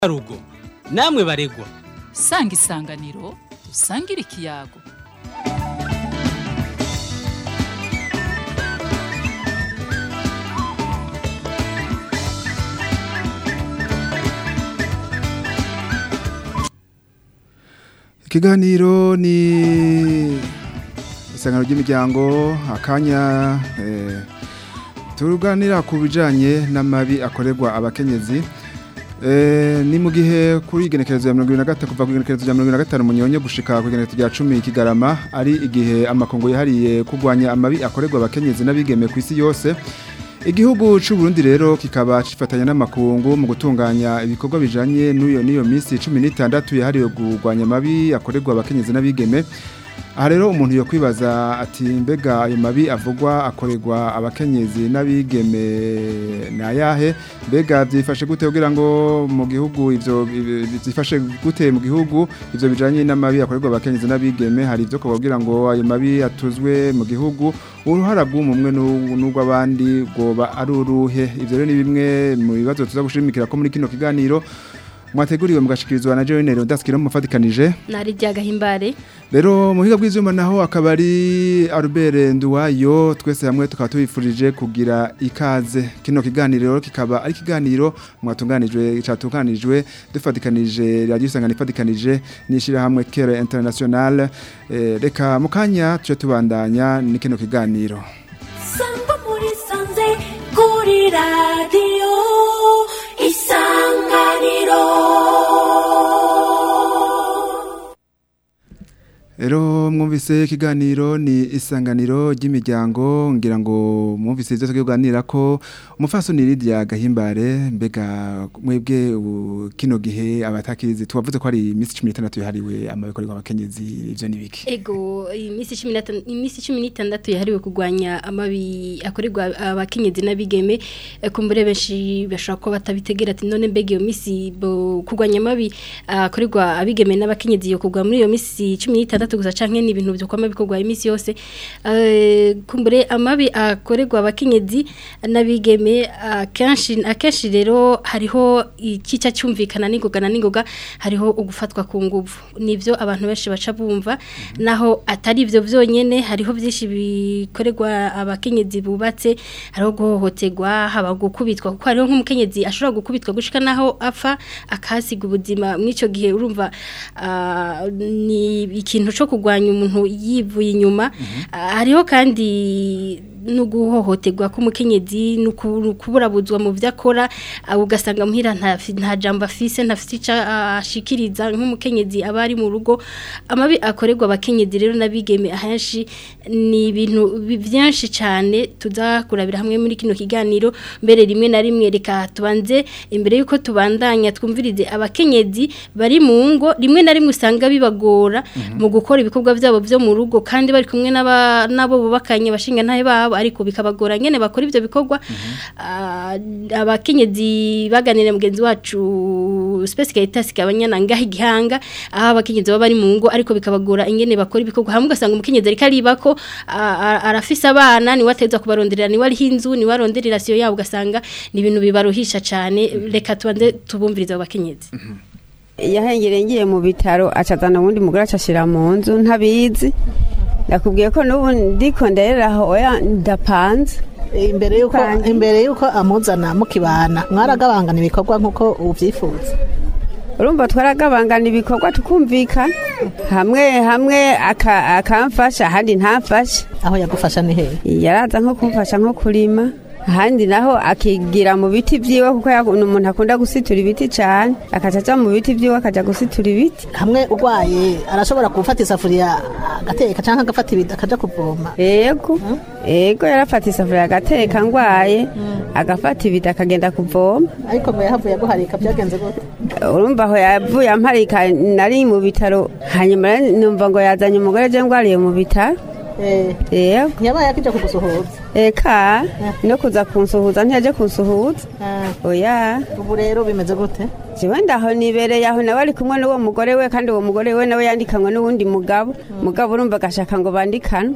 rugo namwe baregwa sanga isanganiro dusangire ikiyago ikiganiro ni isangano ry'imiryango akanya eh, turuganira ku bijanye n'amabi akorerwa abakenyezi Eh, ni mu gihe kuri igenekerezo ya 2023 kuva ku igenekerezo ya 2025 munyonyo gushika ku igenekerezo rya 10 kigarama ari igihe amakongo yahariye kugwanya amabi akorerwa abakenyezi n'abigeme ku isi yose Igihugu c'u Burundi rero kikaba cifatanya n'amakungu mu gutunganya ibikorwa bijanye n'uyo niyo misi 16 yahariwe kugwanya amabi akorerwa abakenyezi n'abigeme aha rero umuntu yo kwibaza ati mbega ayo mabi avugwa akorerwa abakenyezi n'abigeme ni ayahe mbega byifashe gute kugira ngo mu gihugu ivyo byifashe gute mu gihugu ivyo bijanye n'amabi akorerwa abakenyezi n'abigeme hari ivyo kugira ngo ayo mabi atuzwe mu gihugu uruhara rw'umwe n'urw'abandi rwoba ari uruhe ivyo rero ni bimwe mu bibazo tuza gushimikira ko muri kino kiganiro mwateguriwe mugashikirizwa na Joel Nero ndaskira mu mufatikanije nari ryagahimbare rero muhiga bw'ivyuma naho akaba ari Albert Nduwayo twese hamwe tukaba tubifurije kugira ikaze kino kiganiro rero kikaba ari kiganiro mwatunganijwe cyatunganijwe dufatikanije radio sangana ifatikanije nishira hamwe Kere International eh, reka mukanya tuje tubandanya ni kino kiganiro sangwa muri sanze kuri radiyo isanganiro Ero mwumvise ikiganiro ni isanganiro ry'imiryango ngira ngo mwumvise ivyo tuganira ko umufasoni Lydia Gahimbare mbega mwebwe ubu kino gihe abatakizi tubavuze ko ari imisi 16 yahariwe amabikorerwa abakenyezi ivyo nibiki ego imisi 16 imisi 16 yahariwe kugwanya amabi akorerwa abakenyezi n'abigeme eh, kumbure benshi bashaka ko batabitegera ati none mbega iyo misi bo kugwanya amabi akorerwa abigeme n'abakenyezi yo kugwa muri iyo misi 16 gusa canke ni ibintu byo kwama bikorwa imisi yose eh, kumbure amabi akorerwa abakenyezi n'abigeme akenshi akenshi rero hariho ikica cyumvikana n'ingogana n'ingoga hariho ugufatwa ku nguvu nivyo abantu benshi baca bumva naho atari ivyo vyonyene hariho byinshi bikorerwa abakenyezi bubatse hariho guhohoterwa haba gukubitwa kuko hariho nk'umukenyezi ashobora gukubitwa gushika naho apfa akasiga ubuzima mw'ico gihe urumva ah, ni ikintu cyo kugwanya umuntu yivuye inyuma Ah, hariho kandi no guhohoterwa k'umukenyezi no ku- kuburabuzwa mu byo akora ah, ugasanga muhira nta fi- nta jambo afise ntafite icyo ashikiriza nk'umukenyezi aba ari mu rugo amabi akorerwa abakenyezi rero n'abigeme ahenshi ni ibintu bi- byinshi cyane tuza kurabira hamwe muri kino kiganiro mbere rimwe na rimwe reka tubanze imbere y'uko tubandanya twumvirize abakenyezi bari mu ngo rimwe na rimwe usanga bibagora mu gukora ibikorwa byabo byo mu rugo kandi bari kumwe n'aba- n'abo bubakanye bashinga ntahe babo ariko bikabagora nyene bakora ivyo bikorwa Ah, abakenyezi baganira mugenzi wacu Space Caritas kabanyana ngaho igihanga aho abakenyezi baba bari mu ngo ariko bikabagora ingene bakora ibikorwa hamwe ugasanga umukenyezi ariko aribako ah, ah, arafise abana ni wateza kubaronderera ni wari hinzu ni waronderera siyo yabo ugasanga ni ibintu bibaruhisha cyane reka tubanze tubumviriza abo bakenyezi yahengereye ngiye mu bitaro acazana ubundi mugore acashira mu nzu ntabizi ndakubwiye ko n'ubu ndiko nderera aho oya ndapanze imbere yuko Kwanjye. imbere yuko amuzana mukibana mwaragabangana ibikorwa nkuko ubyifuza urumva twaragabangana ibikorwa tukumvikana hamwe hamwe aka- akamfasha ahandi ntamfashe aho yagufasha ni hehe yaraza nko kumfasha nko kurima ahandi naho akigira mu biti vyiwe kuko yaku- ni umuntu akunda gusitura ibiti cane akaca aja mu biti vyiwe akaja gusitura ibiti hamwe urwaye arashobora gufata isafuriya agateka cyangwa agafata ibida akaja kuvoma ego ego yarafata isafuriya agateka ngwaye agafata ibiti akagenda kuvoma ariko ngo yahavuye aguharika byagenze gute urumva aho yavuye amparika nari mu bitaro hanyuma rero numva ngo yazanye umugore je ngwariye mu bitaro Eh, yego ntiyabaye akija kugusuhuza eka no kuza kunsuhuza ntiyaje kunsuhuza Ah, oya ubu rero bimeze gute jewe ndaho nibereye aho nawe ari kumwe n'uwo mugore we kandi uwo mugore we nawe yandikanywe n'uwundi mugabo mugabo urumva agashaka ngo bandikanwe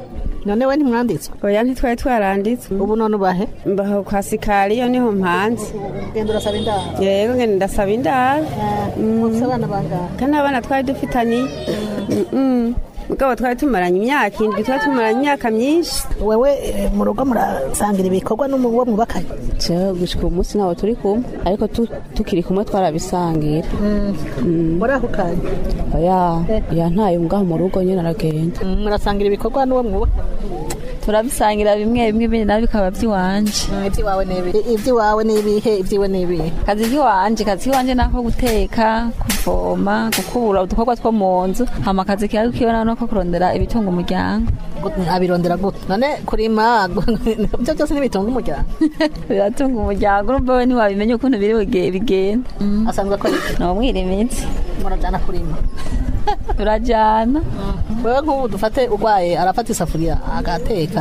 none we ntimwanditse oya ntitwari twaranditswe ubu none ubahe mbaho kwa sikariyo niho mpanze genda urasaba indaro yego ngene ndasaba indaro mufise abana bangahe kandi abana twari dufitaniye Mm-mm. mugabo twari tumaranye imyaka indwi twari tumaranye imyaka myinshi wewe eh, mu rugo murasangira ibikorwa n'uwo mwubakanye jewe gushika uyu munsi ntabwo turi kumwe ariko tu- tukiri kumwe twarabisangira murahukanye oya yantaye ngaho mu rugo nyine aragenda Mm, murasangira ibikorwa n'uwo mwubakanye turabisangira bimwe bimwe ibindi nabyo bikaba by'iwanje Mm, iby'iwawe ni ibihe iby'iwawe ni ibihe iby'iwe ni ibihe kazi k'iwanje kazi k'iwanje nako guteka kuvoma gukubura udukorwa two mu nzu hama akazi kiwe kiwe nako kurondera ibitunga umuryango Gut- abirondera gute none kurima ibyo byose ntibitunga umuryango biratunga umuryango urumva we ntiwabimenya ukuntu biri buge- bigenda asanzwe akora iki ni umwirimitsi murajana kurima turajyana wewe nk'ubu dufate urwaye arafata isafuriya agateka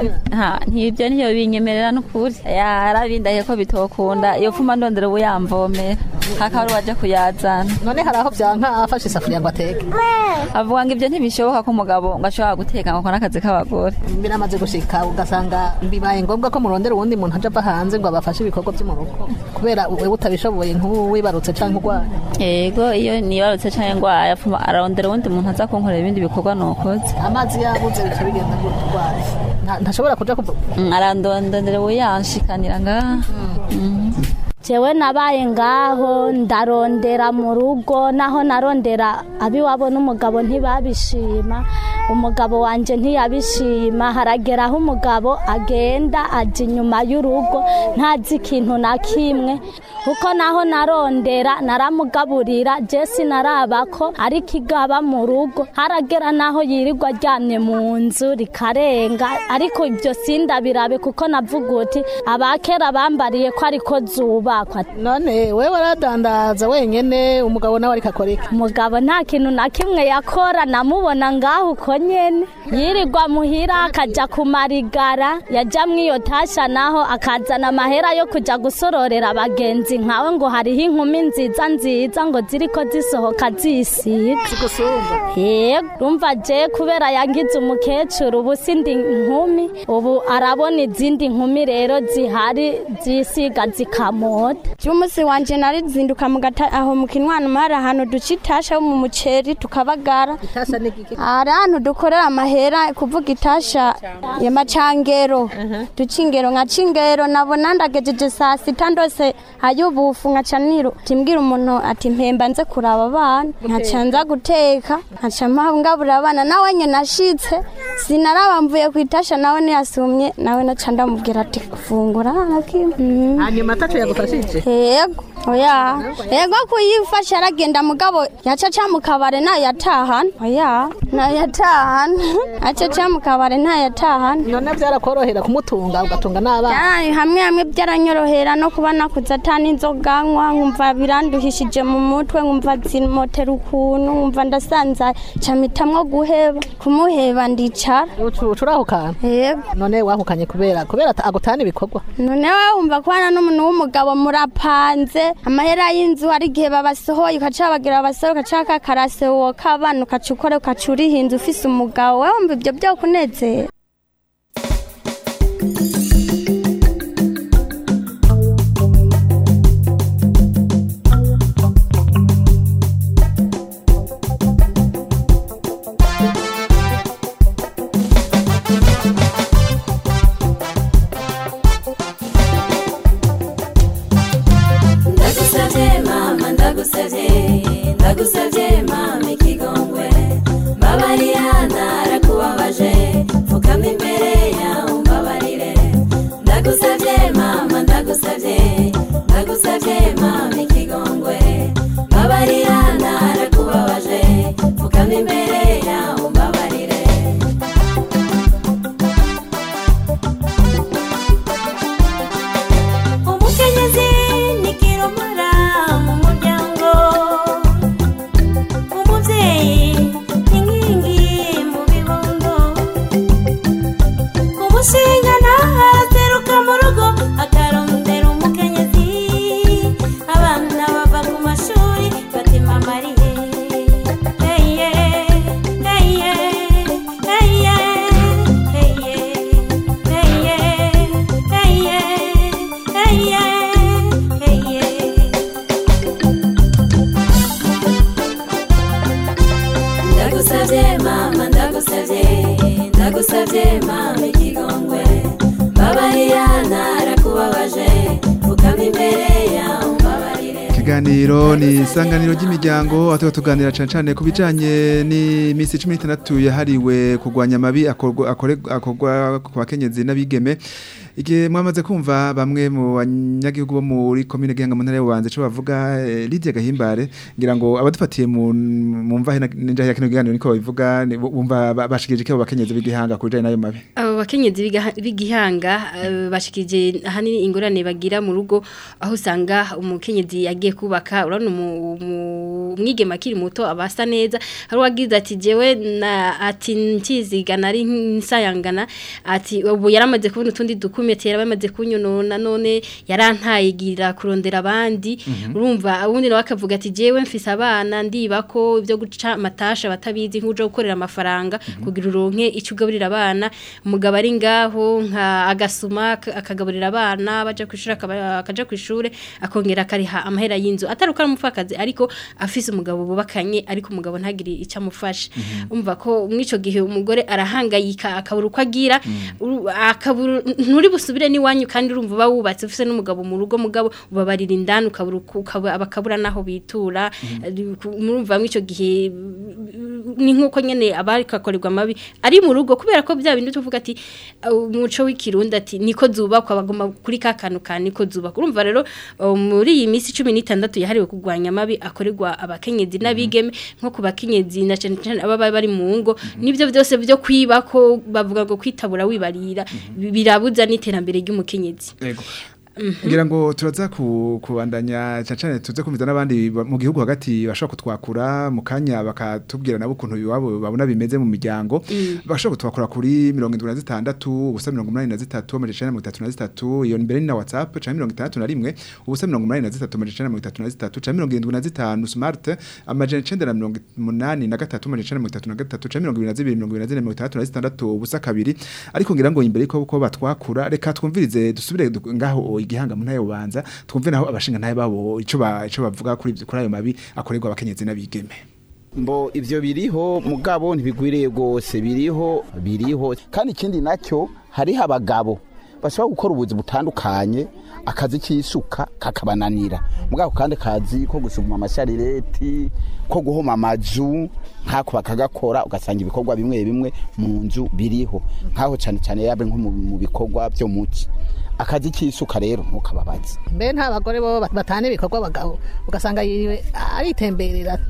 ha ntibyo niyo binyemerera n'ukuri yarabindahiye ko bitokunda iyo fuma ndondera ubu yamvomera hakaba ari uwaje kuyazana none hari aho byanka afashe isafuriya ngo ateke avuga ngo ibyo ntibishoboka ko umugabo ngo ashobora guteka ngo akore akazi k'abagore biramaze gushika ugasanga bibaye ngombwa ko murondera uwundi muntu aje ava hanze ngo abafashe ibikorwa byo mu rugo kubera wewe utabishoboye nk'ubu wibarutse cyangwa urwaye yego iyo nibarutse cyangwa ngwaya afuma ararondera uwundi muntu aza kunkorera ibindi bikorwa nukoze amazi yabuze bica bigenda gutya urwaye Nta- ntashobora kuja kuva Mm, arandondera ubu yanshikanira ngaha Mhm. jewe nabaye ngaho ndarondera mu rugo naho narondera abiwabo n'umugabo ntibabishima umugabo wanje ntiyabishima haragera aho umugabo agenda ajya inyuma y'urugo ntazi ikintu na kimwe kuko naho narondera naramugaburira jesi narabako ariko igaba mu rugo haragera naho yirirwa aryamye mu nzu rikarenga ariko ibyo sindabirabe kuko navuga uti abakera bambariye ko ariko zubakwa none wewe waradandaza wenyene umugabo nawe ariko akora iki umugabo nta kintu na kimwe yakora namubona ngaho uko nyene yirirwa muhira akajya kumarigara yajya mu iyo tasha naho akazana amahera yo kujya gusororera abagenzi nkawe ngo hariho inkumi nziza nziza ngo ziriko zisohoka zisiga gusumba yego rumva je kubera yangize umukecuru ubu sindi nkumi ubu arabona izindi nkumi rero zihari zisiga zikamota Jumusi wanje narizinduka mu gata aho mu kinwana mara ahantu duca itasha mu muceri tukabagara itasha ni iki hari ahantu dukorera amahera kuvuga itasha ya macangero duca ingero nka cingero nabona ndagejeje saa sita ndose ayubufu nkaca niru timbwira umuntu ati mpemba nze kuraba abana nkaca nza guteka nkaca mpangabura abana nawe nye nashitse sinaraba mvuye ku itasha nawe ntiyasumye nawe naca ndamubwira ati fungura nakimwe Mhm. hanyuma ataco yagufashije yego oya yego kuyifasha aragenda mugabo yacaca mu kabare ntayatahana oya ntayatahana acaca mu kabare ntayatahana none byarakorohera kumutunga ugatunga n'abana Byaraye hamwe hamwe byaranyorohera no kuba nakuze atana inzoga nywa nkumva biranduhishije mu mutwe nkumva zimotera ukuntu nkumva ndasanzaye camitamwo guheba kumuheba ndicara ucurahukana yego none wahukanye kubera kubera ata- agutana ibikorwa none wowe wumva kubana n'umuntu w'umugabo murapanze amahera y'inzu hari igihe babasohoye ukaca bagira babasohoye ukaca kakarase wowe k'abana ukaca ukora ukaca urihinze ufise umugabo wowe wumva ibyo byo kunezera ndagusabye mama ndagusabye ndagusabye mama ikigongwe mbabarira narakubabaje pfukama imbere yawe umbabarire ndagusabye mama ndagusabye ndagusabye mama ikigongwe mbabarira narakubabaje pfukama imbere yawe umbabarire umukenyezi ni kirumara mu muryango ndagusabye mama ikigongwe mbabarira narakubabaje fukama imbere yawe mbabarire Ikiganiro ni isanganiro ry'imiryango aho tuganira cyane cyane ku bijyanye n'iminsi cumi n'itandatu yahariwe kurwanya amabi akorwa akore- akorwa ku bakenyezi n'abigeme igihe mwamaze kumva bamwe mu banyagihugu bo muri komine Gihanga mu ntara y'Ububanza cyo bavuga eh, Lydia Gahimbare ngira ngo abadufatiye mu mu mva n'inja ya kino kiganiro niko babivuga ni- bumva ba- bashikije ko bakenyezi b'igihanga ku bijyanye n'ayo mabi abo bakenyezi b'igaha- b'igihanga eh, bashikije ahanini ingorane bagira mu rugo aho usanga umukenyezi yagiye kubaka urabona umu- umu- umwigeme akiri muto abasa neza hari uwagize ati jewe na ati nkiziga nari nsayangana ati ubu yaramaze kubona utundi dukumeti yaramaze kunyonona none yarantayigira kurondera abandi urumva ubundi nawe akavuga ati jewe mfise abana ndiba ko ibyo guca matasha batabizi nk'uje gukorera amafaranga kugira uronke icyo ugaburira abana umugabo ari ngaho nka agasuma ak- akagaburira abana baje ku ishuri akaba- akaja ku ishuri akongera akariha amahera y'inzu atari uko ari umupfakazi ariko afise umugabo bubakanye ariko umugabo ntagire icyo amufasha umva ko muri icyo gihe umugore arahangayika akabura uko agira uru- akabura nturi busubire n'iwanyu kandi urumva uba wubatse ufise n'umugabo mu rugo mugabo ubabarira indani ukabura uko- ukaba- bakabura naho bitura murumva muri icyo gihe ni nk'uko nyine abakakorerwa amabi ari mu rugo kubera ko bya bindi tuvuga ati uh, umuco w'ikirundi ati niko zubakwa bagoma kuri ka kantu ka niko zubakwa urumva rero uh, muri iyi minsi cumi n'itandatu yahariwe kurwanya amabi akorerwa abakenyezi n'abigeme nko ku bakenyezi na cyane cyane ababa bari mu ngo nibyo byose byo kwiba ko bavuga ngo kwitabura wibarira bi- birabuza n'iterambere ry'umukenyezi Yego. ngira ngo turaza ku- kubandanya cyane cyane tuze kumviza n'abandi ba- mu gihugu hagati bashobora kutwakura mu kanya bakatubwira nabo ukuntu iwabo babona bimeze mu miryango bashobora kutwakura kuri mirongo indwi na zitandatu ubusa mirongo umunani na zitatu amajana icenda na mirongo itatu na zitatu iyo mbere ni na whatsapp canke mirongo itandatu na rimwe ubusa mirongo umunani na zitatu amajana icenda na mirongo itatu na zitatu canke mirongo irindwi na zitanu smart amajana icenda na mirongo umunani na gatatu amajana icenda na mirongo itatu na gatatu canke mirongo ibiri na zibiri mirongo ibiri na zine mirongo itandatu na zitandatu ubusa kabiri ariko ngira ngo imbere yuko ko batwakura reka twumvirize dusubire du- ngaho igihanga mu ntayo banza twumve naho abashinga ntayo babo ico ba ico bavuga kuri ivyo- kuri ayo mabi akorerwa abakenyezi n'abigeme mbo ivyo biriho mugabo ntibigwiriye rwose biriho biriho kandi ikindi nacyo hariho abagabo bashobora gukora ubuzi butandukanye akazi k'isuka kakabananira mugabo kandi kazi ko gusuguma amasharireti ko guhoma amazu nkako bakagakora ugasanga ibikorwa bimwe bimwe mu nzu biriho nkaho cyane cyane yabe nko mu mu bikorwa byo muci akazi k'isuka rero ntukababaze mbe nta bagore bo batana ibikorwa abagabo ugasanga yiriwe aritemberera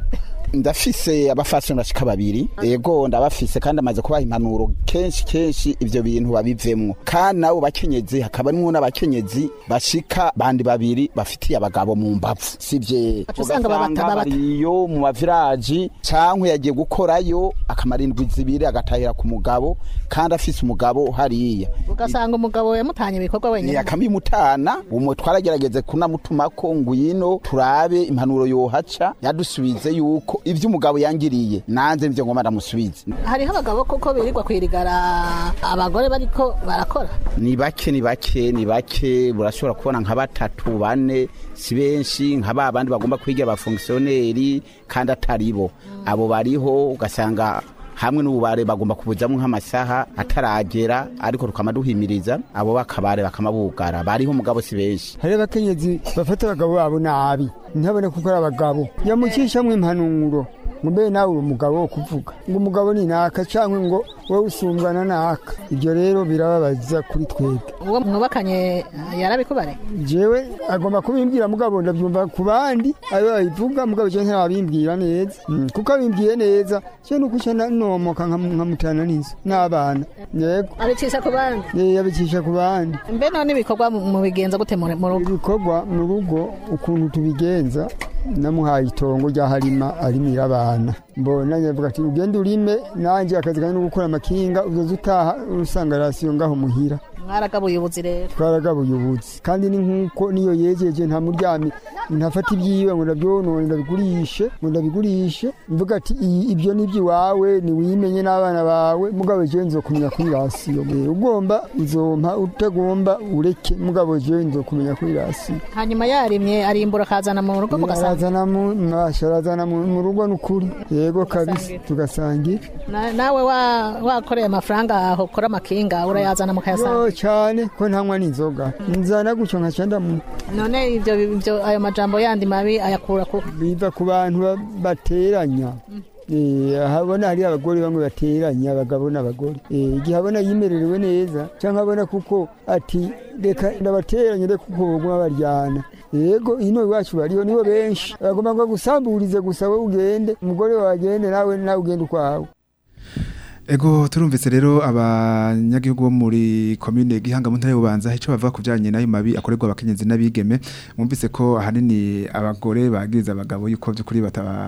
ndafise abafasoni bashika babiri ego ndabafise kandi amaze kubaha impanuro kenshi kenshi ivyo bintu babivemwo kandi nabo bakenyezi hakaba harimwo n'abakenyezi bashika bandi babiri bafitiye abagabo mu mbavu sivye Baca usanga babata- babata. bariyo mu maviraji cankwe yagiye gukorayo akamara indwi zibiri agatahira ku mugabo kandi afise umugabo hariya ugasanga umugabo yamutanye ibikorwa wenyine yakamimutana umwe twaragerageze kunamutumako ngwino turabe impanuro yohaca yadusubize yuko ivyo umugabo yangiriye nanze nivyo ngoma ndamusubize hariho abagabo koko birirwa kwirigara abagore bariko barakora ni bake ni bake ni bake burashobora kubona nka batatu bane si benshi nka ba bandi bagomba kwigira abafongisiyoneri kandi atari bo abo bariho ugasanga hamwe n'ububare bagomba kubujamo nk'amasaha ataragera ariko tukama duhimiriza abo bakabare bakamabugara bariho mugabo si benshi hari abakenyezi bafata abagabo babo nabi ntabone kuko ari abagabo yamucishamwo impanuro ngo mbe nawe uri umugabo wo kuvuga ngo umugabo ni naka cyangwa ngo wowe usumbwana naka ibyo rero birababaza kuri twebwe uwo mwubakanye yarabikubare jewe agomba kubimbwira mugabo ndabyumva ku bandi ayo babivuga mugabo je ntabimbwira neza Mm, kuko abimbwiye neza je nuko uca nomoka nkam- nkamutana n'inzu n'abana yego abicisha ku bandi Eh, yabicisha ku bandi mbe none ibikorwa mu- mubigenza gute mu mu rugo ibikorwa mu rugo ukuntu tubigenza namuhaye itongo ryaharima arimira abana mbona nyavuga ati ugende urime nanjye akazi kanjye no gukora amakinga uzoza utaha usanga rasiyo ngaho muhira mwaragabuye ubuzi rero twaragabuye ubuzi kandi ni nk'uko niyo yejeje nta muryami ntafata ibyiwe ngo ndabyonone ndabigurishe ngo ndabigurishe mvuga ati "Iyi- ibyo ni iby'iwawe niwimenye n'abana bawe mugabo jewe nzokumenya kuri rasiyo Eh, ugomba uzompa utagomba ureke mugabo jewe nzokumenya kuri rasiyo hanyuma yarimye arimbura akazana mu rugo mugasanga arazana mu masha arazana mu mu rugo n'ukuri yego kabisa tugasangira Na- nawe wa- wakoreye amafaranga aho ukora amakinga urayazana mukayasanga yo cyane ko ntanywa n'inzoga nzana gutyo nkaca ndamu none ibyo ibyo ayo majambo yandi mabi ayakura ku biva ku bantu ba- bateranya Eh, habona hari abagore bamwe bateranya abagabo n'abagore Eh, igihe abona yimererewe neza cyangwa abona kuko ati reka ndabateranye reka kuko baguma baryana yego ino iwacu bariho nibo benshi bagomba ngo gusamburize gusa wowe ugende umugore wawe agende nawe nawe ugende ukwawe Ego turumvise rero abanyagihugu bo muri commune Gihanga mu ntara y'Ubanza ico bavuga ku bijanye nayo mabi akorerwa abakenyezi n'abigeme mwumvise ko ahanini abagore bagiriza abagabo yuko byukuri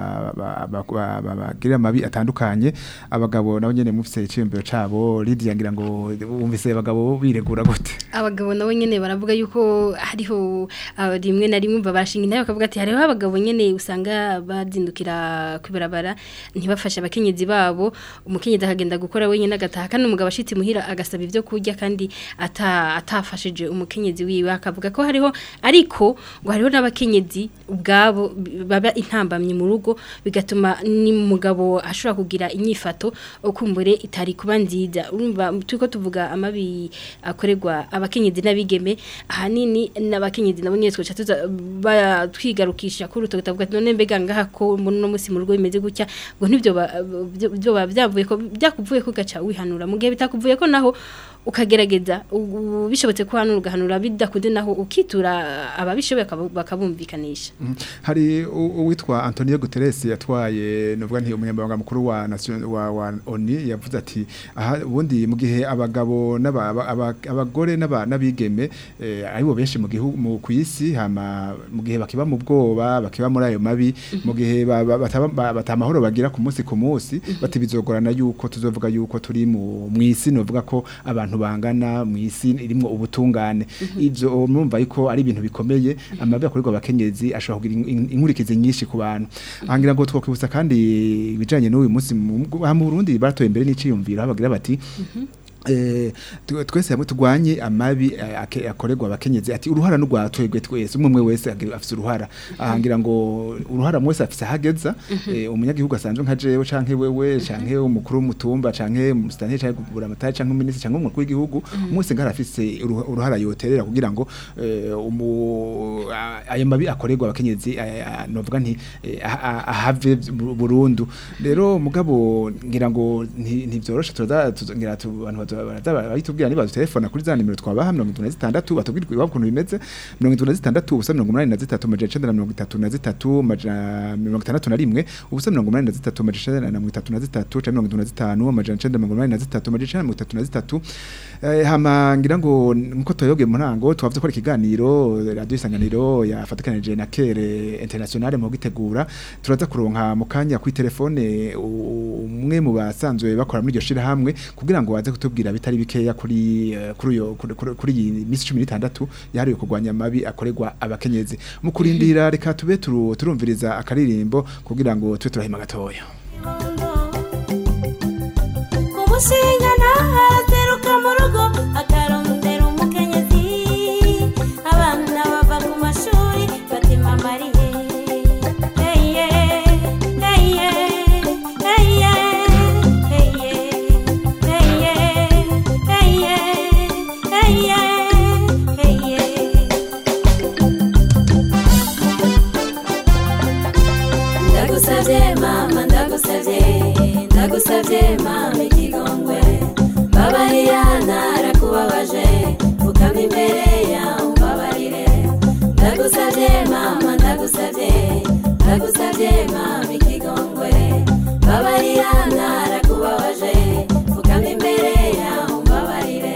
bagirira amabi atandukanye abagabo nabo nyene mufise iciyumviro cabo Lydia ngira ngo wumvise abagabo biregura gute abagabo nabo nyene baravuga yuko hariho ah, rimwe na rimwe babashinga nayo bakavuga ati hariho abagabo nyene usanga bazindukira kwibarabara ntibafashe abakenyezi babo umukenyezi akagenda gukora wenyine agataha kandi umugabo ashitse muhira agasaba ibyo kurya kandi ata atafashije umukenyezi wiwe akavuga ko hariho ariko ngo hariho n'abakenyezi ubwabo b- baba intambamye mu rugo bigatuma ni mugabo ashobora kugira inyifato ukumbure itari kuba nziza urumva turiko tuvuga amabi akorerwa abakenyezi n'abigeme ahanini n'abakenyezi nabo nyene twaca tuza ba- twigarukisha kuri uto gutavuga ati none mbega ngaha ko no musi mu rugo bimeze gutya ngo ntivyo ba- byo byo ba- byavuye ko byakuvuye ko gaca wihanura mu gihe bitakuvuye ko naho ukagerageza u- u- bishobotse ko hanura ugahanura bidakunze naho ukitura ababishoboye bakabu- bakabumvikanisha Mhm. hari u- uwitwa Antonio Guterres yatwaye novuga nti umunyamabanga mukuru wa nation wa, wa ONU yavuze ati aha ubundi mu gihe abagabo n'aba- aba- aba- abagore n'aba- n'abigeme eh, aribo benshi mu gihugu mu kwisi hama mu gihe bakiba mu bwoba bakiba muri ayo mabi mu gihe ba- ba- bataba- ba- batamahoro bagira ku munsi ku munsi bati bizogorana yuko tuzovuga yuko turi mu mwisi novuga ko abantu bangana mu isi irimwo ubutungane ivyo murumva yuko ari ibintu bikomeye amabi akorerwa abakenyezi ashobora kugira in- in- inkurikizi nyinshi ku bantu ahangira ngo twokwibutsa kandi ibijanye n'uyu munsi mu aha mu Burundi batoye imbere n'iciyumviro aho bagira bati Eh, tu- twese hamwe tugwanye amabi eh, ake- akorerwa abakenyezi ati uruhara n'urwa twebwe twese umwe umwe wese agi- afise uruhara ahangira ngo uruhara mwese afise hageza eh, umunyagihugu asanzwe nka jewe canke wewe canke umukuru w'umutumba canke umusitanteri canke kugura amatari canke umuminisitiri canke umukuru w'igihugu mwese ngara afise uruha- uruhara yoterera kugira ngo eh, umu a- ayo mabi akorerwa abakenyezi eh, ah, novuga nti eh, ah- ah- ahave bu- burundu rero mugabo ngira ngo nti- ntivyoroshe turaza tuza- ngira tu- abantu baza- baraza baritubwira niba telefona kuri za nimero twabaha 76 batubwira iwabo ukuntu bimeze 76 ubusa 83 majana 933 majana 61 ubusa 83 majana 933 canke 75 majana 983 majana 933 eh hama ngira ngo muko toyoge murango twavuze ko ari ikiganiro radio isanganiro yafatikanije na Kere International mu gitegura turaza kuronka mu kanya kuri telefone u- umwe mu basanzwe bakora muri iryo shira hamwe kugira ngo waze kutubwira bitari bikeya kuri eh, kuri uyo kuri- kuri kuri iyi misi 16 yahariwe kurwanya amabi akorerwa abakenyezi mu kurindira reka tube turu- turumviriza akaririmbo kugira ngo tube turahima gatoya umushinga ntahateruka mu rugo akarondera umukenyezi abana bava ku mashuri batima mariye heye heye heye heye heye heye heye heye ndagusabye mama ndagusabye ndagusabye mama ikigongwe mbabarira narakubabaje ukama imbere yawe umbabarire ndagusabye mama ndagusabye ndagusabye mama ikigongwe mbabarira narakubabaje ukama imbere yawe umbabarire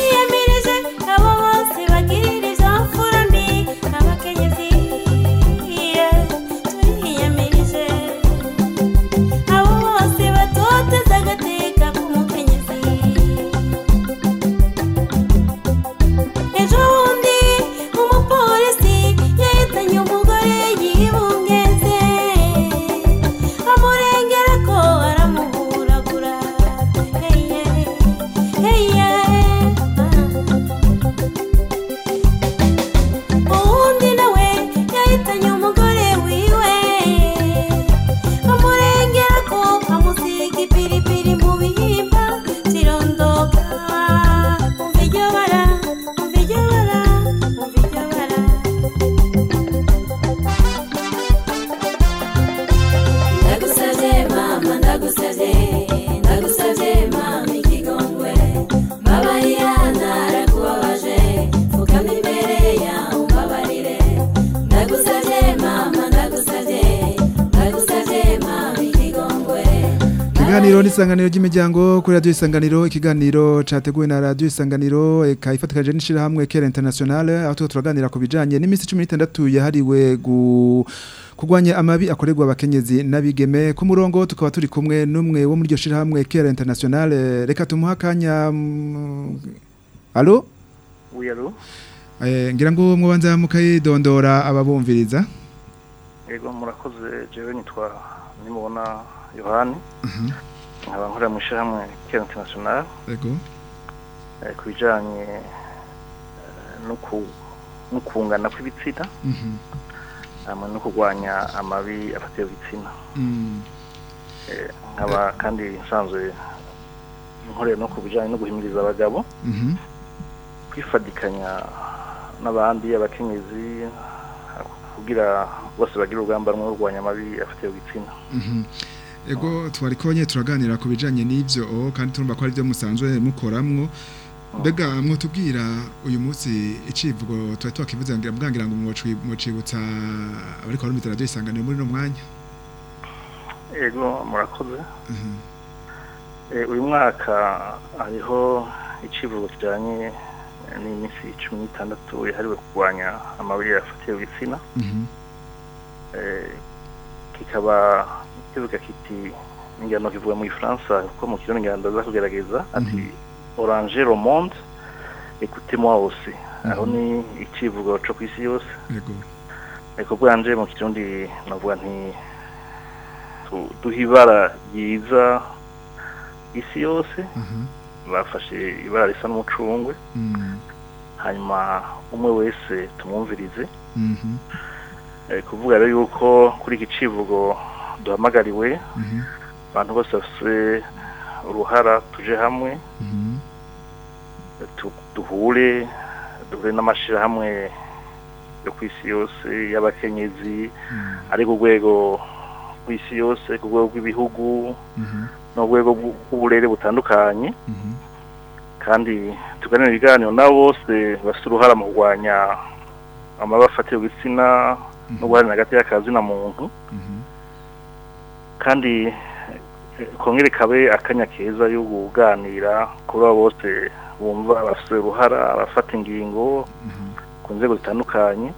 turiyemirije abo bose bagirira izo mfura mbi abakenyezi Ikiganiro n'isanganiro ry'imiryango kuri radio isanganiro ikiganiro categuwe na radio isanganiro eka ifatikaje n'ishira hamwe Kera International aho tuba turaganira ku bijanye n'imisi 16 yahariwe gu kugwanya amabi akorerwa abakenyezi n'abigeme ku murongo tukaba turi kumwe n'umwe wo muri ryo shira hamwe Kera International reka tumuha kanya mm, Allo Oui, allô Eh ngira ngo mubanza mukayidondora ababumviriza Yego murakoze jewe nitwa nimubona Yohani nkaba nkorera mu ishyirahamwe Kera International Yego eh, ku bijanye eh, no ku- no kungana kw'ibitsina Mhm hamwe no kurwanya amabi afatiye ku gitsina Mm. Eh, nkaba kandi nsanzwe nkorera no ku bijanye no guhimiriza abagabo Mhm kwifadikanya n'abandi abakenyezi kugira bose bagire urugamba rumwe rwo kurwanya amabi afatiye ku gitsina Mhm. Ego twari konye turaganira ku bijanye n'ivyo oh, kandi turumva ko ari byo musanzwe mukoramwo Mbega mwotubwira uyu munsi icivugo twari twakivuze ngira bwangira ngo mwoci- mwocibutsa ariko barumvira radio isanganiro muri no mwanya ego murakoze Mhm. Eh, uyu mwaka hariho icivugo kijanye eh, n'iminsi cumi n'itandatu yahariwe kurwanya amabi afatiye ku gitsina Mhm. Eh, kikaba kivuga kiti ingano kivuga mu gifaransa kuko mu kirundi ngira ndaza kugerageza ati orange le monde écoutez moi aussi aho ni icivugo co kw'isi yose Yego ariko bwanje mu kirundi navuga nti tu- duha ibara ryiza isi yose bafashe ibara risa n'umucungwe Mm. hanyuma umwe wese tumwumvirize Mhm. Eh, kuvuga rero yuko kuri iki civugo duhamagariwe Mhm. abantu bose bafise uruhara tuje hamwe Mhm. tu- duhure duhure n'amashirahamwe yo ku isi yose y'abakenyezi ari ku rwego rw'isi yose ku rwego rw'ibihugu Mhm. no ku rwego bw'u- bw'uburere butandukanye Mhm. kandi tuganira ibiganiro nabo bose bafite uruhara mu kurwanya amabi afatiye ku gitsina no guharanira hagati y'akazi na muntu Mhm. kandi eh, kongere kabe akanya keza yo kuganira kuri abo bose bumva bafite uruhara abafata ingingo ku nzego zitandukanye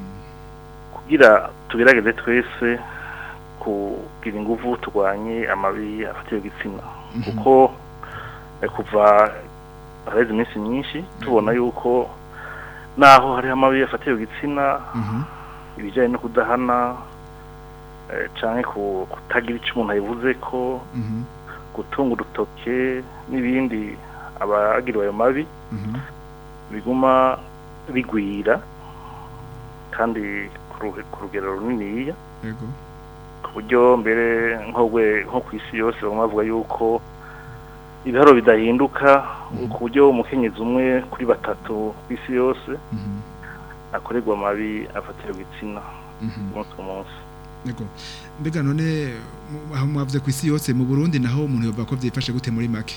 kugira tugerageze twese kugira ingufu turwanye amabi afatiye ku gitsina kuko eh, kuva hareze iminsi myinshi tubona yuko naho hariho amabi afatiye ku gitsina Mhm. ibijyanye no kudahana eh, canke ku- kutagira icyo umuntu ayivuze ko Mhm. gutunga urutoke n'ibindi abagiriwe ayo mabi Mhm. biguma bigwira kandi ku ruhe- ku rugero runiniya Yego ku buryo mbere nko gwe- nko ku isi yose bamwe bavuga yuko ibiharo bidahinduka ku buryo umukenyezi umwe kuri batatu ku isi yose Mhm. akorerwa amabi afatiye ku gitsina Mhm. umunsi ku munsi Yego mbega none mu- aho mwavuze ku isi yose mu Burundi naho umuntu yova ko vyifashe gute muri make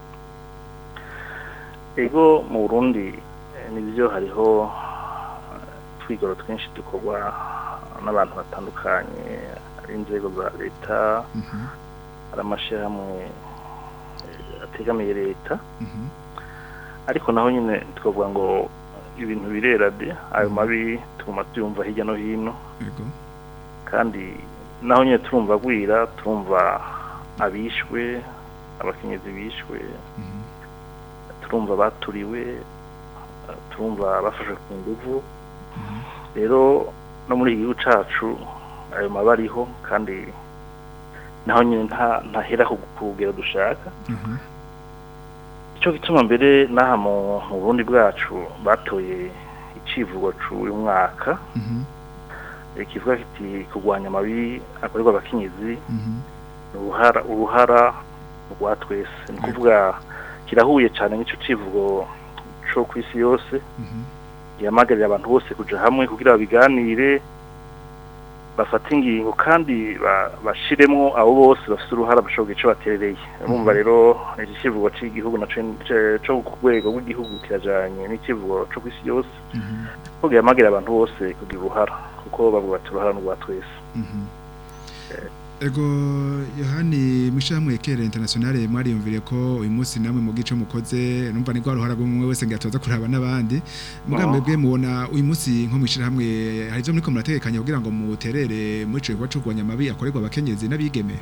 ego mu burundi eh, nibyo hariho eh, twigoro twinshi dukorwa n'abantu batandukanye ari inzego za leta Mhm. ari amashyirahamwe eh, ategamiye leta Mhm. ariko naho nyine twavuga ngo ibintu birera de ayo mabi tuguma tuyumva hirya no hino Yego kandi naho nyine turumva agwira turumva abishwe abakenyezi bishwe turumva baturiwe eh, turumva bafashwe ku nguvu rero no muri iki gihugu cacu ayo maba ariho kandi naho nyine nta ntahera ku ku rugero dushaka Mhm. icyo gituma mbere n'aha mu mu burundi bwacu batoye icivugo c'uyu mwaka Mhm. eh, kivuga kiti kurwanya amabi akorerwa abakenyezi Mhm. ni uruhara uruhara rwa twese ni ukuvuga kirahuye cyane n'icyo civugo co ku isi yose Mhm. gihamagarira abantu bose kuja hamwe kugira babiganire bafate ingingo kandi ba- bashiremwo abo bose bafite uruhara bashobora ico baterereye urumva rero iki kivugo c'igihugu naco ce- co ku rwego rw'igihugu kirajanye n'ikivugo co ku isi yose Mhm. ko gihamagarira abantu bose kugira uruhara kuko bavuga bati uruhara ni urwa twese Mhm. Ego Yohani Mushamwe Kere International mwariyumvire ko uyu munsi namwe mu gice mukoze numva ni rwaruhara rw'umwe wese ngatoza kuraba nabandi mugambe bwe mubona uyu munsi nko mwishira hamwe hari ivyo muriko murategekanya kugira ngo muterere muri ico gikorwa c'urwanya amabi akorerwa abakenyezi n'abigeme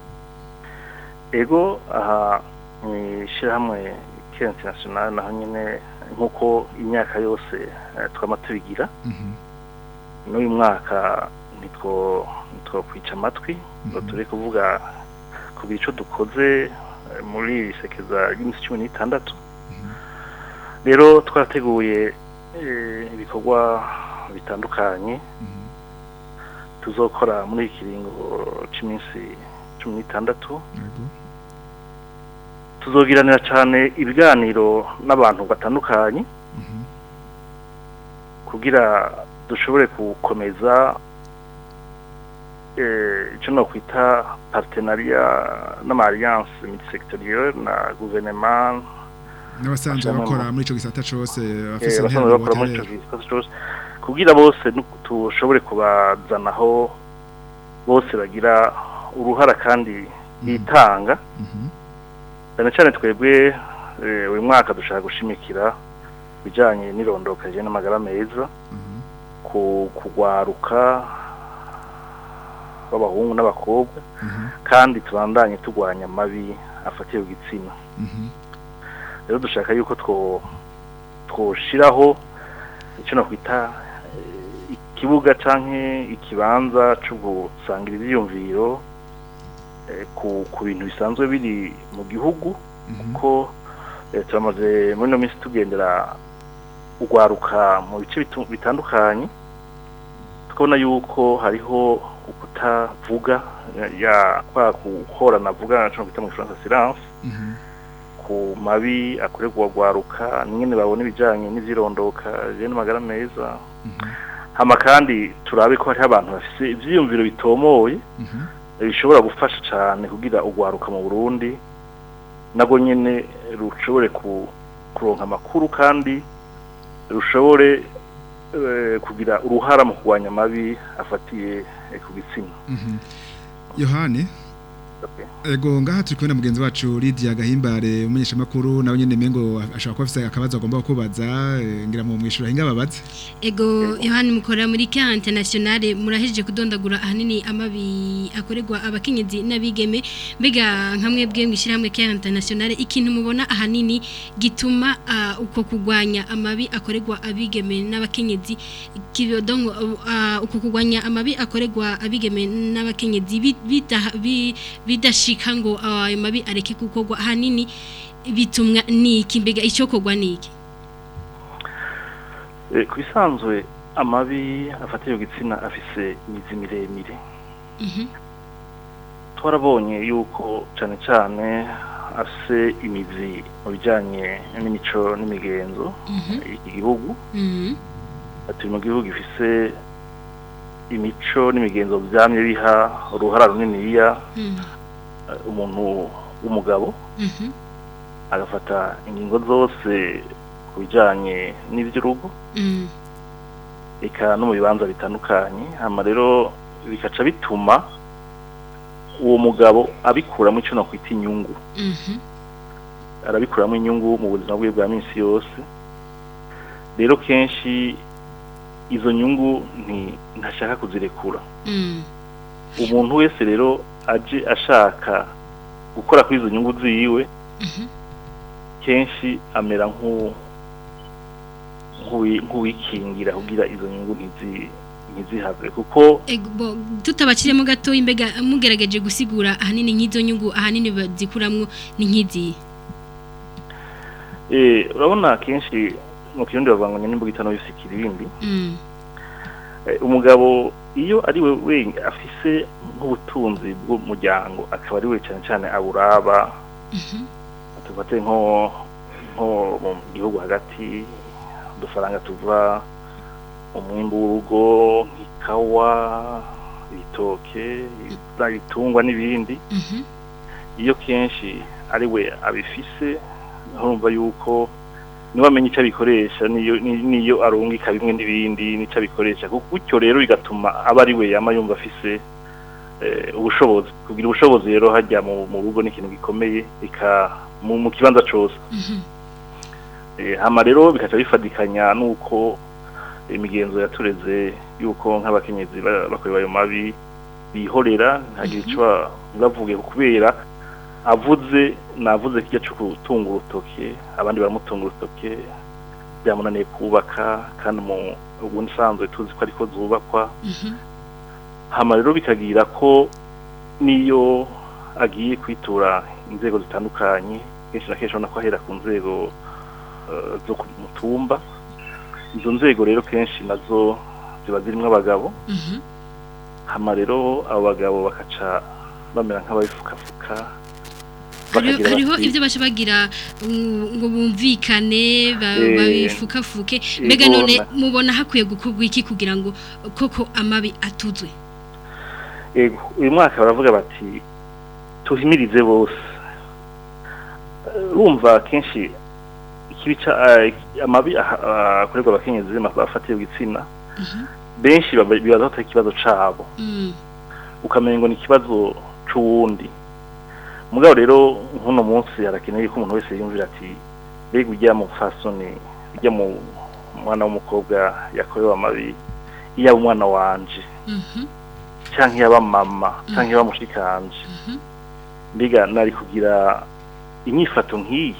ego aha mwishirahamwe Kere International naho nyene nkuko imyaka yose eh, twama tubigira n'uyu mwaka nitwo nitwo kwica amatwi ngo turi kuvuga ku bico dukoze eh, muri iri sekeza ry'iminsi cumi n'itandatu rero twarateguye eh, ibikorwa bitandukanye tuzokora muri iki kiringo cy'iminsi cumi n'itandatu tuzogiranira cyane ibiganiro n'abantu batandukanye kugira dushobore gukomeza eh, icyo nokwita partenariya n'ama-alliance multisectorielle na gouvernement n'abasanzwe Amashami bakora mu- muri ico gisata cose eh, bafise abasanzwe bakora muri ico gisata cose kugira bose nu- tushobore kubazanaho bose bagira uruhara kandi bitanga cyane cyane twebwe eh, uyu mwaka dushaka gushimikira bijanye n'irondoka rijanye n'amagara meza ku kugwaruka b'abahungu n'abakobwa kandi tubandanye turwanya amabi afatiye ku gitsina rero dushaka yuko two twoshiraho icyo nakwita eh, ikibuga canke ikibanza cyo gusangira ivyiyumviro eh, ku ku bintu bisanzwe biri mu gihugu kuko eh, turamaze muri ino minsi tugendera ugwaruka mu bice bitu- bitandukanye tukabona yuko hariho ukutavuga ya- ya kwa guhorana vuga cyo kwita mu Faransa silence ku mabi akorerwa ugwaruka nyine babona ibijanye n'ivyirondoka je n'amagara meza hama kandi turabe ko hariho abantu bafise ivyiyumviro bitomoye bishobora gufasha cyane kugira ugwaruka mu Burundi nago nyene rushobore ku kuronka amakuru kandi rushobore eh, kugira uruhara mu kurwanya amabi afatiye eh, ku gitsina Yohani Ego ngaha turi kumwe na mugenzi wacu Lydia Gahimbare umunyesha makuru nawe nyene mengo ashaka ko afise akabazo agomba kubaza eh, ngira mu mwishura hinga babaze Ego Yohani mukora muri Care International murahejeje kudondagura ahanini amabi akorerwa abakenyezi n'abigeme mbega nkamwe bwe mwishira hamwe Care International ikintu mubona ahanini gituma ah, uko kugwanya amabi akorerwa abigeme n'abakenyezi kibodongo uh, uko kugwanya amabi akorerwa abigeme n'abakenyezi bi- bida- bi- bidashika ngo ayo mabi areke gukorwa ahanini bitumwa niki mbega icyo kogwa niki Eh, ku bisanzwe amabi afatiye ku gitsina afise imizi miremire twarabonye yuko cyane cyane afise imizi mu bijyanye n'imico n'imigenzo y'iki gihugu turi mu gihugu gifise imico n'imigenzo byamye biha uruhara runiniya eh, umuntu w'umugabo agafata ingingo zose ku bijyanye n'iby'urugo eka no mu bibanza bitandukanye hama rero bikaca bituma uwo mugabo abikuramo icyo nakwita inyungu arabikuramo inyungu mu buzima bwe bwa minsi yose rero kenshi izo nyungu nti- ntashaka kuzirekura umuntu wese rero aje ashaka gukora kuri izo nyungu ziwe kenshi amera nk'u- nk'uwi- nk'uwikingira kugira izo nyungu ntizi- ntizihave kuko Ego, bo, tutabakiremo gato imbega mugerageje gusigura ahanini nk'izo nyungu ahanini bazikuramwo ni nk'izi eh, urabona kenshi mu kirundi bavuga ngo nyine itano yose ikirindi mm. Eh, umugabo iyo ari we wenyine afise nk'ubutunzi bw'umuryango akaba ari we cyane cyane aburaba tufate nko nko mu gihugu hagati udufaranga tuva mu mwimbu w'urugo nk'ikawa ibitoke ibitungwa n'ibindi iyo kenshi ari we abifise urumva yuko niba amenya icyo abikoresha niyo ni- niyo arungika bimwe n'ibindi n'icyo abikoresha Gu- gutyo rero bigatuma aba ari we yama yumva afise eh, ubushobozi kugira ubushobozi rero hajya mu mu rugo ni ikintu gikomeye ika mu mu kibanza cose Eh, hama rero bikaca bifadikanya nuko imigenzo yatureze yuko nk'abakenyezi ba- bakorera ayo mabi bihorera ntagire ico ba- bavuge kubera avuze navuze kijya cyo gutunga urutoke abandi baramutunga urutoke byamunaniye kubaka kandi mu ubundi sanzwe tuzi ko ariko zubakwa hama rero bikagira ko niyo agiye kwitura inzego zitandukanye kenshi na kenshi ubona ko ahera ku nzego eh, zo ku mutumba izo nzego rero kenshi nazo ziba zirimo abagabo hama rero abo bagabo bakaca bamera nk'ababifukafuka Hariho- bakagira hariho bati- ibyo baca bagira mm, ngo bumvikane ba- Eh, babifukafuke mbega yego, none na- mubona hakwiye gukorwa iki kugira ngo koko amabi atuzwe Ego, uyu mwaka baravuga bati tuhimirize bose Eh, urumva kenshi ikibi ca eh, amabi aha- ah, akorerwa abakenyezi bafatiye igitsina benshi baba- bibaza ko atari ikibazo cabo ukamenya ngo ni ikibazo c'uwundi mugabo rero nk'uno munsi harakenewe ko umuntu wese yumvira ati mbega ujya mu fasoni ujya mu mwana w'umukobwa yakorewe amabi iyo aba umwana wanje canke yaba mama canke yaba mushikanje mbega nari kugira inyifato nk'iyi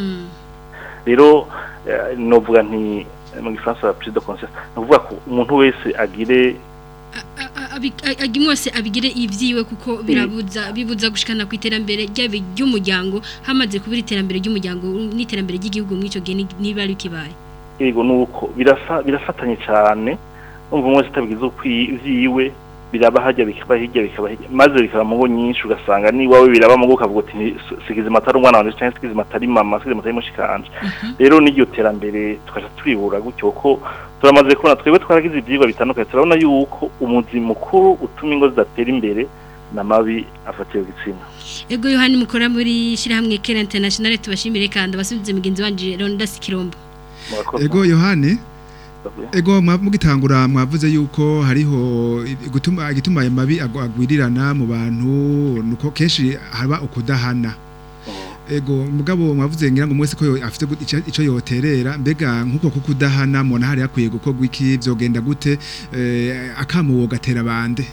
rero eh, novuga nti eh, mu gifaransa prise de conscience novuga ko umuntu wese agire Abi- a- agi- wese abigire ivyiwe kuko birabuza bibuza gushikana ku iterambere ry'abi- ry'umuryango hamaze kubira iterambere ry'umuryango n'iterambere ry'igihugu mw'ico gihe ni- niba ari kibaye yego nuko birafa birafatanye cyane umva umwe wese atabigize ukwi- ivyiwe biraba hajya bikaba hirya bikaba hirya maze bikaba mu ngo nyinshi ugasanga ni wawe biraba mu ngo ukavuga uti "Ni- sigize matari umwana wanje cyangwa sigize matari mama sigize matari mushikanje rero n'iryo terambere tukaja turibura gutyo ko turamaze kubona twebwe twaragize ivyigwa bitandukanye turabona yuko umuzi mukuru utuma ingo zidatera imbere n'amabi afatiye ku gitsina ego yohani mukora muri shirahamwe Kera International tubashimire kandi abasubize mugenzi wanje Ronda Sikirombo Murakoze. Ego Yohani Ego mwa- mugitangura mwavuze yuko hariho i- gutuma igituma ayo mabi agwa- agwirirana mu bantu nuko kenshi haba ukudahana. Ego mugabo mwavuze ngira ngo mwese ko yo- afite gut- ica- ico yoterera mbega nkuko kukudahana mubona hari akwiye gukorwa iki vyogenda gute eh, akamuwo gatera bande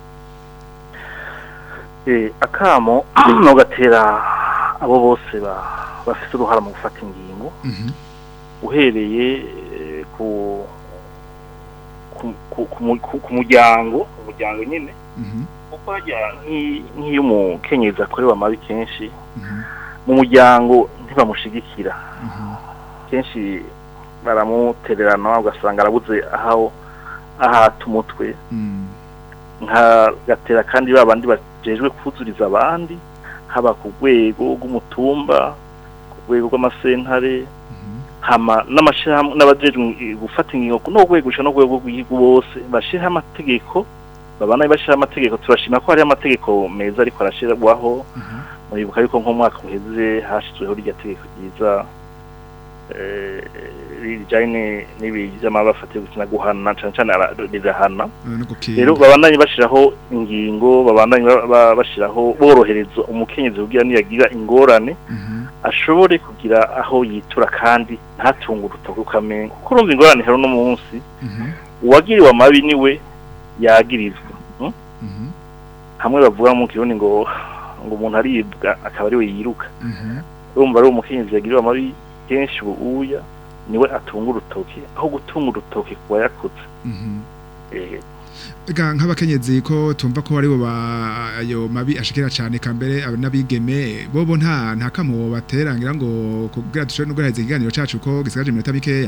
Eh, akamo no gatera abo bose ba- bafite uruhara mu gufata ingingo uhereye eh, ku ku ku- ku mu- ku- ku muryango umuryango nyine kuko hajya nk'i- nk'iyo umukenyezi akorewe amabi kenshi mu muryango ntibamushigikira kenshi baramutererana ugasanga arabuze aho ahata umutwe nka gatera kandi ba bandi bajejwe kuzuriza abandi haba ku rwego rw'umutumba ku rwego rw'amasentare hama n'amashirahamwe n'abajejwe gufata ingingo no rwego no rwego rw'igihugu bose bashiraho amategeko babana bashiraho amategeko turashima ko hariho amategeko meza ariko arashirwaho muribuka yuko nk'umwaka uheze hashizweho rya tegeko ryiza eh, rijanye n'ibi vy'amaba afatiye gukina guhana cane cane ara- rirahana rero babandanye bashiraho ingingo babandanye ba- ba- bashiraho borohereza umukenyezi kugira niyagira ingorane ashobore kugira aho yitura kandi ntatunge urutoki ukamenya kuko urumva ingorane hero no munsi uwagiriwe amabi niwe yagirizwa mm? hamwe bavuga mu kirundi ngo ngo umuntu aribwa akaba ariwe yiruka urumva ari umukenyezi yagiriwe amabi kenshi ubu uya niwe atunga urutoki aho gutunga urutoki kuba yakuze Eh, Ega nk'abakenyezi ko tumva ko aribo ba ayo mabi ashikira cyane kambere aba- n'abigeme bobo nta nta kamo baterangira ngo kugira dushobore no guheza ikiganiro cacu ko gisigaje iminota mikeya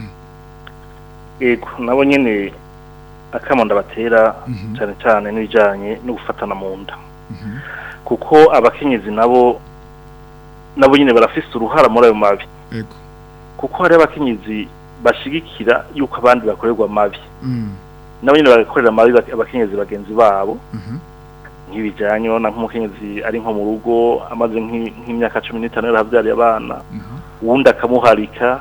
yego nabo nyene akamo ndabatera cyane cyane n'ibijanye no gufatana mu nda kuko abakenyezi nabo nabo nyene barafise uruhara muri ayo mabi Yego. kuko hari abakenyezi bashigikira yuko abandi bakorerwa amabi Mm. nabo nyene bagakorera amabi bak- abakenyezi bagenzi babo nk'ibijanye na nk'umukenyezi ari nko mu rugo amaze nk'i- nk'imyaka cumi n'itanu yarahavyariye abana uwundi akamuharika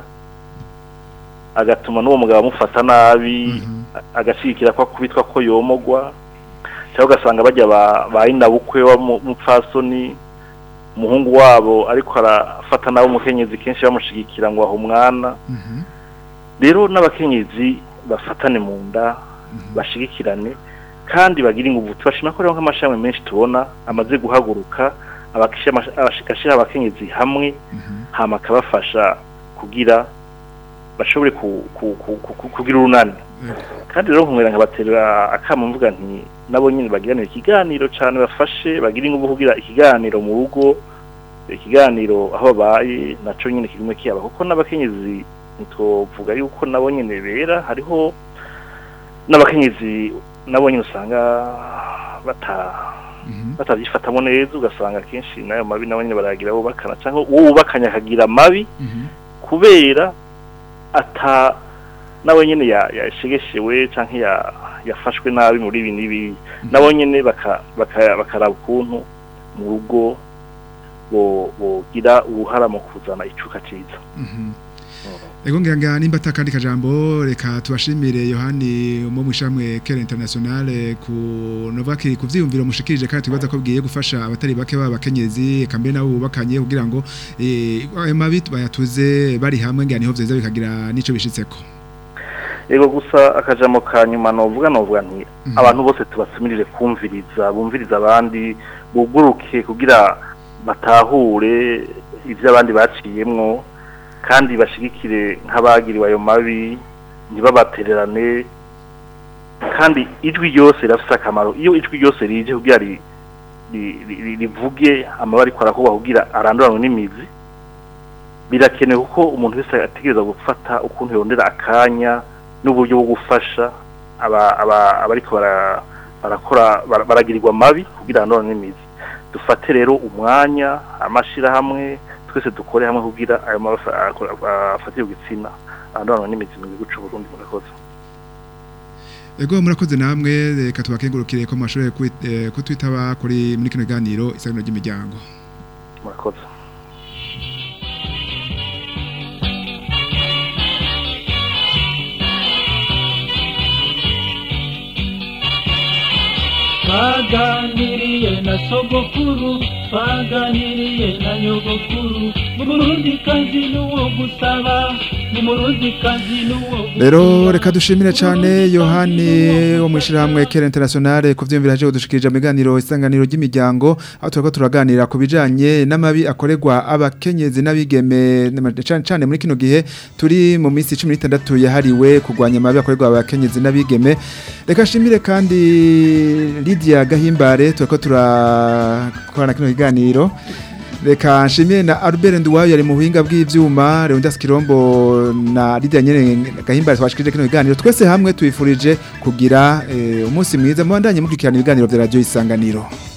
agatuma n'uwo mugabo amufata nabi a- agashigikira ko akubitwa ko yomogwa cyangwa ugasanga bajya ba ba inabukwe w'umupfasoni umuhungu wabo ariko arafata nawe umukenyezi kenshi bamushigikira ngo aho umwana rero n'abakenyezi bafatane mu nda bashigikirane kandi bagira ingufu tubashima ko rero nk'amashami menshi tubona amaze guhaguruka agashyira abakenyezi hamwe hama akabafasha kugira bashobore ku- ku- ku- ku- kugira urunani kandi rero nkumwera nkabaterera akamo mvuga nti nabo nyine bagiranira ikiganiro cyane bafashe bagira ingufu kugira ikiganiro mu rugo ikiganiro aho babaye naco nyine kigume kiyaba kuko n'abakenyezi ntitwovuga yuko nabo nyine bera hariho n'abakenyezi nabo nyine usanga bata batavyifatamo neza ugasanga kenshi nayo mabi nabo nyine baragira bubakana cyangwa uwo wubakanye akagira mabi kubera ata nawe nyine ya- yashegeshewe cyangwa ya- yafashwe nabi muri ibi n'ibi nabo nyine baka- baka- bakaraba ukuntu mu rugo bo- bogira uruhara mu kuzana icuka cyiza Ego ngira nga nimba atakandi kajambo reka tubashimire Yohani mu mushamwe Kera International ku Novaki ku vyiyumviro mushikirije kandi twibaza ko bwiye gufasha abatari bake b'abakenyezi kambe nabo bubakanye kugira ngo eh ayo mabi bayatuze bari hamwe ngira niho vyeza bikagira nico bishitseko. Ego gusa akajambo ka nyuma novuga novuga nti abantu bose tubasumirire kumviriza bumviriza abandi buguruke kugira batahure ivyo abandi baciyemwo kandi bashigikire nk'abagiriwe ayo mabi ntibabatererane kandi ijwi ryose rirafise akamaro iyo ijwi ryose rije kugira ri- ri- ri- rivuge amabara ariko arakorwa kugira aranduranwe n'imizi birakenewe kuko umuntu wese ategereza gufata ukuntu yondera akanya n'uburyo bwo gufasha aba- aba- abariko bara- barakora bara- baragirirwa mabi kugira arandurane n'imizi dufate rero umwanya amashirahamwe twese dukore hamwe kugira ayo mabi afa- akora- afatire ku gitsina arandurane n'imizi mu gihugu c'u Burundi murakoze Ego murakoze namwe reka tubakengurukire ko mashore kutwitaba kuri muri kino ganiro isangano ry'imiryango. murakoze twaganiriye na sogokuru twaganiriye na nyogokuru murundi kazi n'uwo gusaba ni murundi kazi n'uwo Rero reka dushimire cyane Yohani wo mwishirahamwe Kera International kuvyumvira haje kudushikirije miganiro isanganiro ry'imiryango aho turako turaganira ku bijanye n'amabi akorerwa abakenyezi n'abigeme cyane cyane muri kino gihe turi mu minsi 16 yahariwe kugwanya amabi akorerwa abakenyezi n'abigeme reka shimire kandi Lydia Gahimbare turako turakorana kino kiganiro Reka nshimiye na Albert Nduwayo yari mu buhinga bw'ivyuma Leonidas Kirombo na Lydia Nyene Gahimbare twashikije kino kiganiro twese hamwe twifurije kugira eh, umunsi mwiza mubandanye mukurikirana ibiganiro vya radio isanganiro